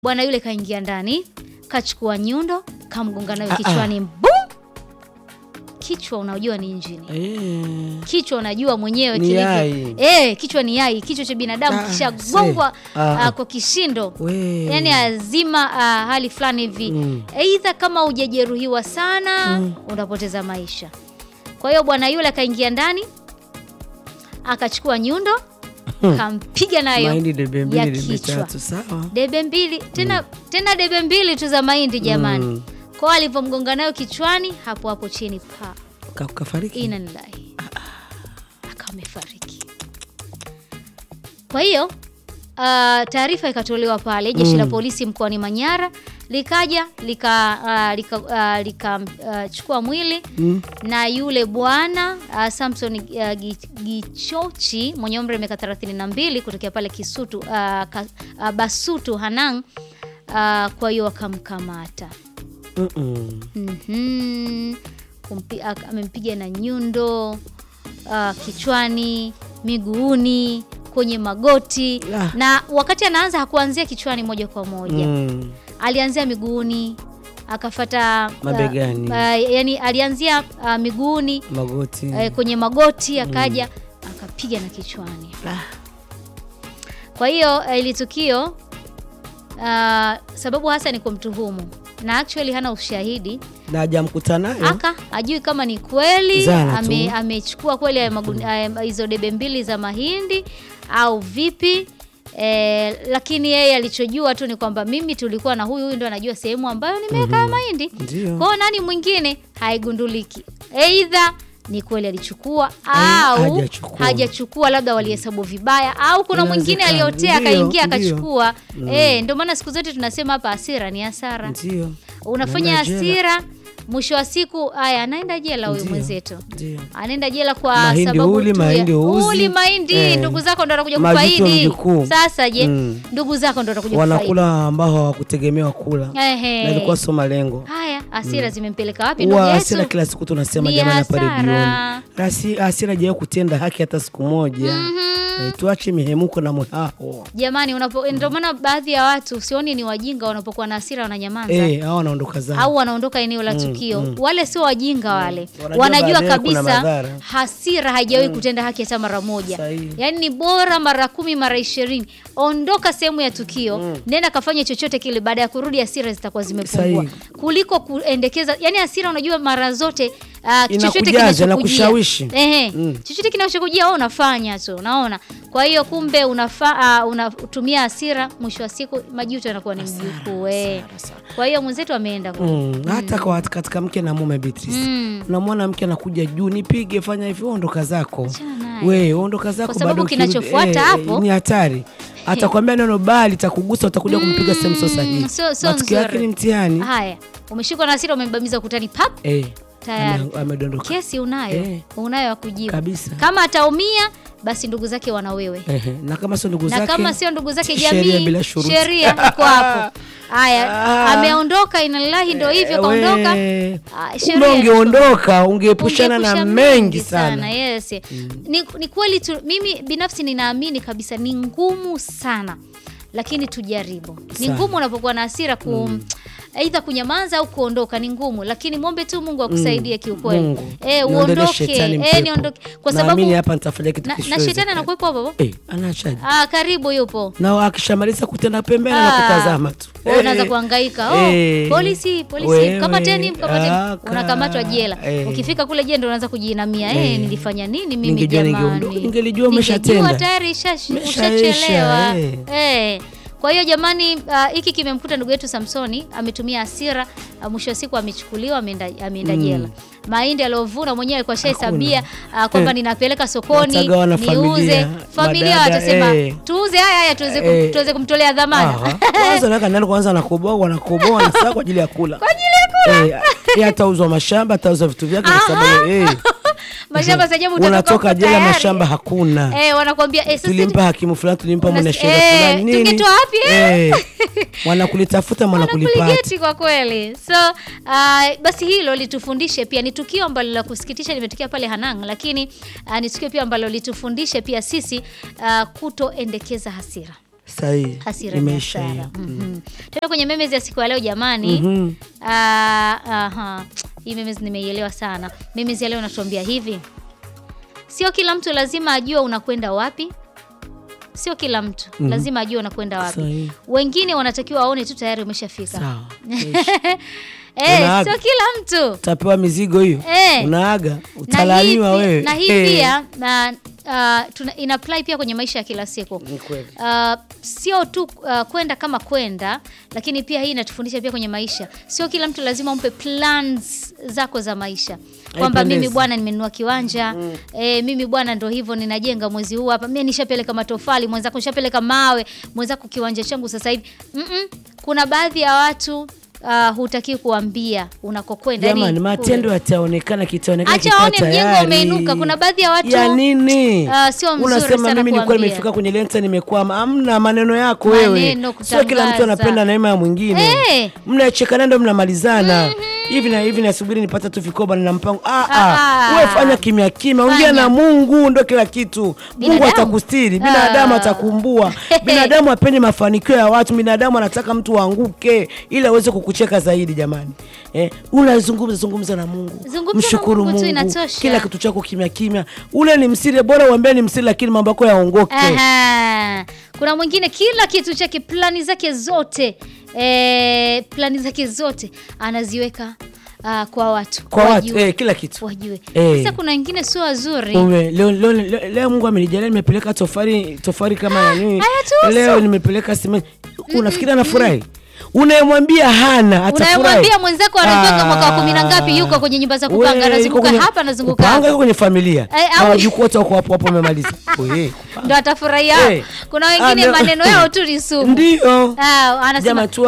Bwana yule kaingia ndani, kachukua nyundo, kamgonga nayo Ah, kichwani, bum! Kichwa unajua ni injini. Eh, Kichwa unajua mwenyewe Ni kilivyo. yai. Eh, kichwa ni yai, kichwa cha binadamu Ah, kishagongwa see. Ah, ah, ah. kwa kishindo. we. Yaani azima ah, hali fulani hivi. Mm. Aidha kama hujajeruhiwa sana, unapoteza maisha. Kwa hiyo bwana yule akaingia ndani, akachukua nyundo, kampiga nayo mahindi debe ya mbili debe kichwa. tatu sawa. debe mbili tena tena debe mbili tu za mahindi jamani. Mm. Kwa hiyo alivyomgonga nayo kichwani, hapo hapo chini pa Ka- Kafariki. ina lillahi akawa amefariki. Kwa hiyo ah, taarifa ikatolewa pale, jeshi la polisi mkoani Manyara likaja lika ah, lika, ah, lika ah, chukua mwili Mm. na yule bwana uh, Samson uh, Gi- Gichochi mwenye umri wa miaka 32 kutokea pale Kisutu uh, ka, uh, Basutu Hanang uh, kwa hiyo wakamkamata. Mm-mm. Mhm. Kumpi- ak- amempiga na nyundo uh, kichwani, miguuni, kwenye magoti Ah. na wakati anaanza hakuanzia kichwani moja kwa moja Mm. alianzia miguuni akafata Mabegani. uh, uh, yani alianzia uh, miguuni Magoti. uh, kwenye magoti akaja akapiga na kichwani. Ah. Kwa hiyo uh, ili tukio uh, sababu hasa ni kumtuhumu na actually hana ushahidi Na hajamkuta nayo. aka ajui kama ni kweli Zana tu. ame- amechukua kweli haya maguni- haya- hizo debe mbili za mahindi au vipi e, lakini yeye alichojua tu ni kwamba mimi tulikuwa na huyu huyu ndo anajua sehemu ambayo nimeweka haya mahindi Ndio. kwao nani mwingine haigunduliki eidha ni kweli alichukua Eh, au hajachukua. hajachukua labda walihesabu vibaya au kuna mwingine Inawezekana. aliotea Ndio, akaingia ndio. akachukua eh, ndio maana siku zote tunasema hapa hasira ni hasara Ndio. unafanya Naenda jela. hasira mwisho wa siku haya anaenda jela huyu Ndio. mwenzetu Ndio. anaenda jela kwa Mahindi sababu huli, tu ya- mahindi huuzi. huli mahindi Eh. ndugu zako ndo watakuja Majuto kufaidi mjukuu. sasa je Mm. ndugu zako ndo watakuja kufaidi Wanakula ambao hawakutegemewa kula. Ehe. Na ilikuwa sio malengo. haya hasira zimempeleka wapi ndugu Huwa hasira yetu kila siku tunasema Ni jamani hapa hasara. redioni. Hasi- Hasira haijawahi kutenda haki hata siku moja. Eh, Tuache mihemuko na mhaho. jamani unapo ndio maana baadhi ya watu sioni ni wajinga wanapokuwa na hasira wananyamaza Eh, hao wanaondoka zao. au wanaondoka eneo la tukio. Wale sio wajinga wale, Wanajua wanajua baadaye kuna kabisa madhara. hasira haijawahi kutenda haki hata mara moja. Sahihi. Yaani ni bora mara kumi mara ishirini, ondoka sehemu ya tukio, nenda kafanya chochote kile, baada ya kurudi hasira zitakuwa zimepungua, Sahihi. kuliko kuendekeza. Yani hasira, unajua mara zote ah, chochote Inakujaza, kinachokujia inakushawishi. ehe, Mm. chochote kinachokujia wewe unafanya tu, unaona. Kwa hiyo kumbe unafa, uh, unatumia hasira, mwisho wa siku majuto yanakuwa ni mjukuu eh. Kwa hiyo mwenzetu ameenda kule. Mm, hata kwa katika mke na mume Beatrice. Mm. Unamwona mke anakuja juu, nipige, fanya hivi, ondoka zako. Achana naye. We, ondoka zako Kwa sababu bado ukirudi- kinachofuata eh, hapo- ni hatari. Atakwambia neno bali takugusa, utakuja kumpiga sehemu sio sahihi. sio- sio Matukio yake nzuri. ni mtihani. Haya, umeshikwa na hasira, umembamiza ukutani, pap, Eh, tayari ame- amedondoka kesi unayo, Eh. unayo ya kujibu. kabisa. Kama ataumia basi ndugu zake wana wewe, Ehe, na kama sio ndugu na zake kama sio ndugu zake sheria jamii, bila shuruti. sheria iko hapo. Haya, Ah. ameondoka, inalillahi, ndo hivyo kaondoka. We, Ah, kumbe sheria ungeondoka ungeepushana na Ungeepusha mengi sana. yes. Ni, ni kweli tu, mimi binafsi ninaamini kabisa ni ngumu sana, lakini tujaribu. Ni Sana. ngumu unapokuwa na hasira ku aidha kunyamaza au kuondoka, ni ngumu, lakini mwombe tu Mungu akusaidie kiukweli. Mungu, Eh, niondolee uondoke shetani eh, mpepo. niondoke kwa sababu Naamini hapa nitafanya kitu na, na kisichowezekana. shetani anakuwepo hapo hapo. Eh, anaachaje? Ah, karibu yupo. na akishamaliza kutenda pembeni Ah, na kutazama tu wewe unaanza Eh, kuhangaika. Oh, eh, polisi, polisi, wewe, kamateni, mkamateni. aka, Unakamatwa jela. eh. Ukifika kule jela ndio unaanza kujiinamia. Eh, Eh. nilifanya nini mimi Ningejua jamani? ningeondoka, ningelijua Ningejua umeshatenda. tayari ishash- Umeshaisha, ushachelewa. eh. Eh. Kwa hiyo jamani, ah, hiki kimemkuta ndugu yetu Samsoni, ametumia hasira, ah, mwisho wa siku amechukuliwa, ameenda ameenda jela. Mahindi aliyovuna mwenyewe alikuwa shahesabia ah, kwamba Eh. ninapeleka sokoni Watagawa na niuze. familia, Familia madada, watasema eh. tuuze haya haya tuweze kum- Eh. tuweze kumtolea dhamana. Aha. Kwanza naweka ndani kwanza anakoboa wanakoboa na saa kwa ajili ya kula. Kwa ajili ya kula. Eh, yeye atauzwa mashamba, atauzwa vitu vyake kwa sababu eh. Mashamba sasa jamu utatoka Unatoka huko jela tayari. mashamba hakuna. Eh, wanakuambia eh, sasa Tulimpa hakimu fulani, tulimpa Unas- mwanasheria eh, fulani nini? tungetoa wapi, eh? Eh. Mwanakulitafuta mwanakulipata. wanakuligeti kwa kweli. So uh, basi hilo litufundishe pia, ni tukio ambalo la kusikitisha limetokea pale Hanang, lakini uh, ni tukio pia ambalo litufundishe pia sisi uh, kutoendekeza hasira. Sahihi. hasira ni Imeisha hasara. hiyo. Mhm. Tena kwenye memes ya siku ya leo jamani. Mhm. Ah, aha. Hii memes nimeielewa sana. Memes ya leo natuambia hivi, sio kila mtu lazima ajue unakwenda wapi. Sio kila mtu lazima ajue unakwenda wapi. Sahihi. Wengine wanatakiwa waone tu tayari umeshafika. Sawa. Eh, Unaaga. sio kila mtu Utapewa mizigo hiyo. Eh. Unaaga, na hii utalaniwa pi- wewe. na hii Eh. pia na, uh, tuna, ina apply pia kwenye maisha ya kila siku Ni kweli. Uh, sio tu uh, kwenda kama kwenda, lakini pia hii inatufundisha pia kwenye maisha. Sio kila mtu lazima umpe plans zako za maisha kwamba Haipendezi. mimi bwana nimenunua kiwanja eh, mimi bwana ndo hivyo ninajenga mwezi huu hapa, mimi nishapeleka matofali, mwenzako nishapeleka mawe, mwenzako kiwanja changu sasa hivi. Mm-mm. Kuna baadhi ya watu uh, hutaki kuambia unakokwenda. Jamani, yani, matendo yataonekana, kitaonekana Acha kikiwa waone mjengo tayari. umeinuka. Kuna baadhi ya watu, ya nini? ah, sio mzuri Unasema sana mimi nilikuwa kuambia. nimefika kwenye lenta nimekwama. Amna maneno yako Maneno, wewe. Sio kila mtu kutangaza. anapenda neema ya mwingine. Eh. Mnachekana ndio mnamalizana. Hivi na hivi nasubiri nipate tu vikoba na mpango. Ah Ah, ah. Wewe fanya kimya kimya. Ongea Fanya. na Mungu ndio kila kitu. Mungu Binadamu? atakustiri, binadamu Ah. atakumbua. Binadamu hapendi mafanikio ya watu. Binadamu anataka mtu aanguke ili aweze kukucheka zaidi jamani. Eh, unazungumza zungumza na Mungu. Zungumza na Mshukuru Mungu tu, Mungu. inatosha. Kila kitu chako kimya kimya. Ule ni msiri, bora uambie ni msiri, lakini mambo yako yaongoke. Aha. Kuna mwingine kila kitu chake, plani zake zote e, plani zake zote anaziweka ah, kwa watu Kwa watu wajue, eh, kila kitu wajue. Eh. Sasa kuna wengine sio wazuri Ume, leo, leo, leo, leo Mungu amenijalia nimepeleka tofari tofari kama ya nini. hayatuhusu. Leo nimepeleka simenti. Unafikiri anafurahi? Unayemwambia hana atafurahi. unayemwambia mwenzako anatoka Ah. mwaka wa kumi na ngapi yuko kwenye nyumba za kupanga We, anazunguka yuko kwenye- hapa anazunguka kupanga hapa yuko kwenye familia Eh, na au- wajukuu wote wako hapo hapo wamemaliza. Oye, ndo atafurahia Eh. kuna Ah, wengine ndio- maneno yao tu ni sumu Ndio. Ah, anasema Jamaa tu